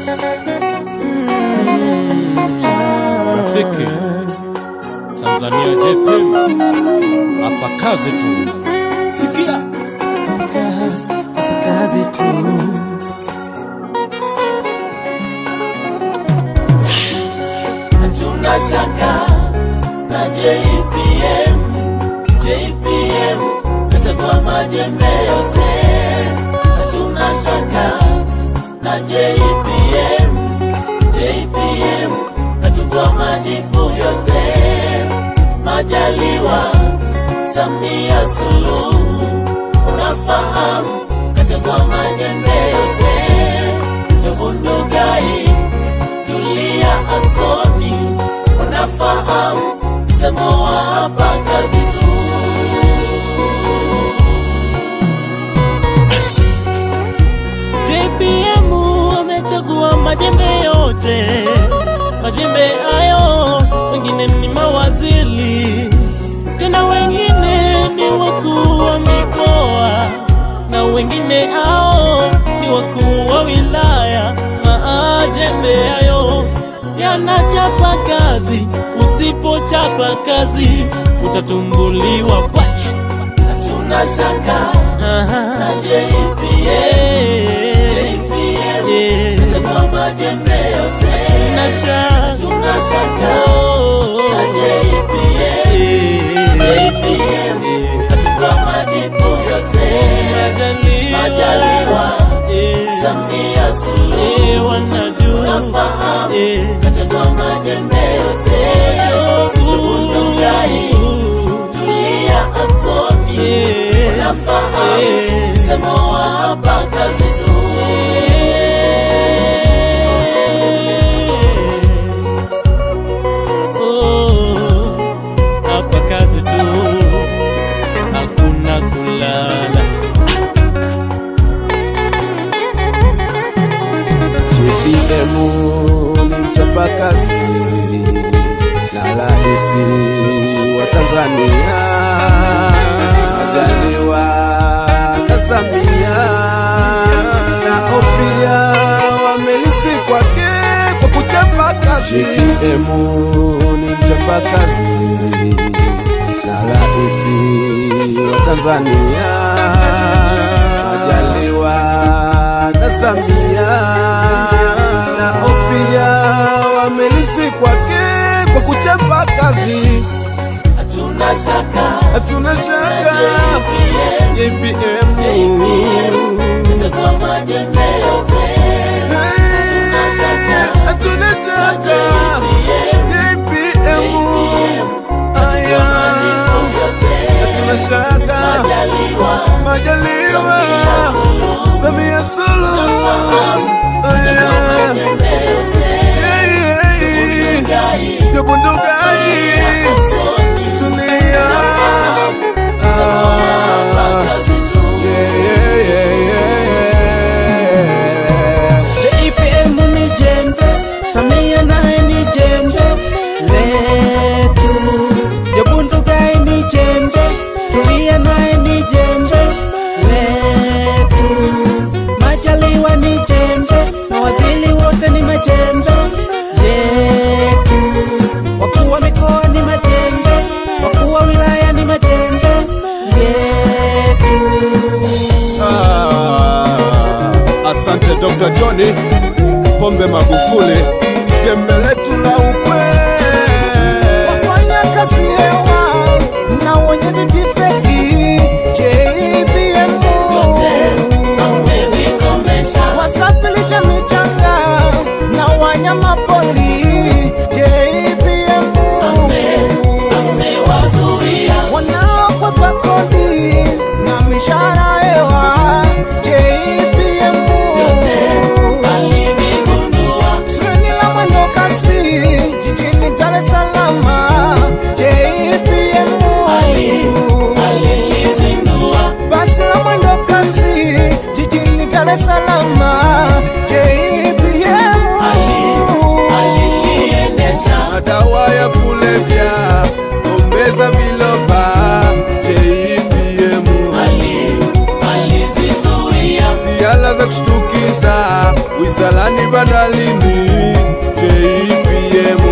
Rafiki Tanzania JPM, hapa kazi tu. Sikia kazi, kazi tu. hatuna shaka na JPM, JPM kachagua majembe yote, hatuna shaka na JPM, JPM kachagua majibu yote, Majaliwa Samia Suluhu, unafahamu kachagua majembe yote, Jobu Ndugai Julia Aksoni wanafahamu msemo wa hapa kazi tu. JPM amechagua majembe yote, majembe hayo wengine ni mawaziri, tena wengine ni wakuu wa mikoa na wengine hao ni wakuu wa wilaya. Majembe hayo yanachapa kazi, usipochapa kazi utatumbuliwa pach. Hatuna shaka na JPM, JPM kachagua majembe yote. Hatuna shaka, hatuna shaka na JPM, JPM kachagua majibu yote. Majaliwa Samia Suluhu wanajua kachagua majembe yote. Ndugai Tulia Aksoni wanafahamu msemo wa hapa kazi tu. Oh, hapa kazi tu, hakuna kulala. JPM ni mchapakazi na rahisi wa Tanzania, Majaliwa na Samia nao pia wamelisi kwake kwa kuchapa kazi. JPM ni mchapakazi na rahisi wa Tanzania, Majaliwa na Samia nao pia wamelisi kwake kwa kuchapa kazi. Hatuna shaka Hatuna shaka JPM kachagua majembe yote. hatuna shaka JPM aya hatuna shaka Majaliwa Samia Suluhu aya Jobu Ndugai tulia Ah. Yeah, yeah, yeah, yeah. JPM ni jembe, Samia naye ni jembe letu. Jobu Ndugai ni jembe, Tulia naye ni jembe letu. Majaliwa ni jembe, mawaziri wote ni majembe yetu. Wakuu wa mikoa ni majembe, wakuu wa wilaya ni majembe yetu. Ah, asante Dr. Johnny Pombe Magufuli, jembe letu la ukweli. wafanya kazi hewa na wenye viti feki JPM wasafirisha michanga na wanyama pori JPM wanaokwepa kodi na mishahara hewa JPM treni la mwendo kasi jijini Dar es Salaam JPM basi la mwendo kasi jijini Dar es Salaam JPM Madawa ya kulevya, ombeza viloba, JPM. Siala hela za kushtukiza wizarani bandalini JPM